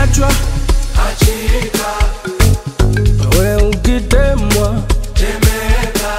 ukiachwa achika, we ukitemwa temeka,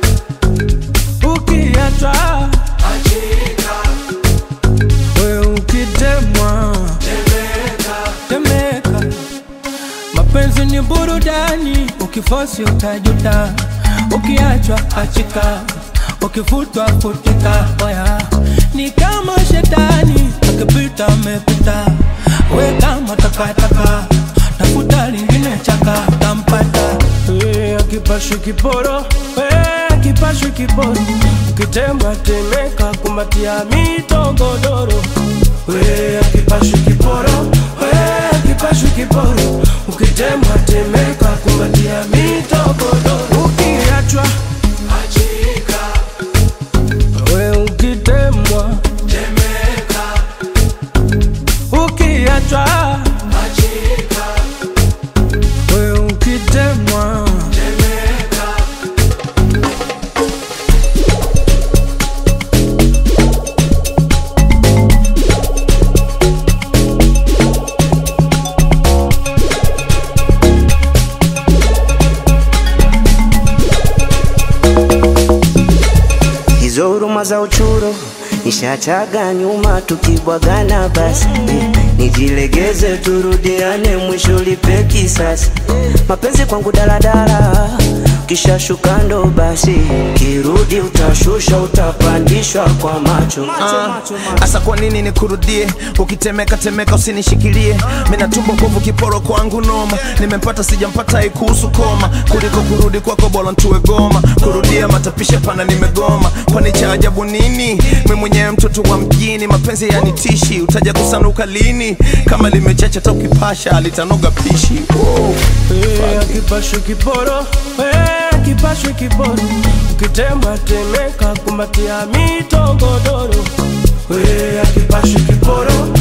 ukiachwa achika, we ukitemwa temeka, temeka. Mapenzi ni burudani, ukifosi utajuta, ukiachwa achika, ukifutwa futika. Oya, ni kama shetani akipita amepita, we kama takataka, tafuta lingine chaka, tampata Eh, akipashwi kiporo, eh, akipashwi kiporo, ukitemwa temeka, kumbatia mitogodoro, we akipashwi kiporo, we akipashwi kiporo, ukitemwa temeka, kumbatia mitogodoro, ukiachwa achika, we ukitemwa temeka, ukiachwa achika, we ukitemwa temeka. hizo huruma za uchuro nishachaga nyuma, tukibwagana basi eh, nijilegeze turudiane, mwisho lipe kisasi. Mapenzi kwangu daladala, kisha shuka ndo basi, kirudi utashusha, utapandishwa kwa macho Asa kwa nini nikurudie? Ukitemeka temeka usinishikilie, mina tumbo bovu kiporo kwangu noma, nimempata sijampata haikuhusu koma, kuliko kurudi kwako bora ntue goma, kurudia matapisha pana nimegoma, kwani cha ajabu nini? Mi mwenyewe mtoto wa mjini, mapenzi yanitishi, utaja kusanuka lini? Kama limechacha hata ukipasha litanoga pishi wow. Eh, akipashwe kiporo eh, akipashwe kiporo ukitemwa temeka kumbatia mitogodoro eh, akipashwe kiporo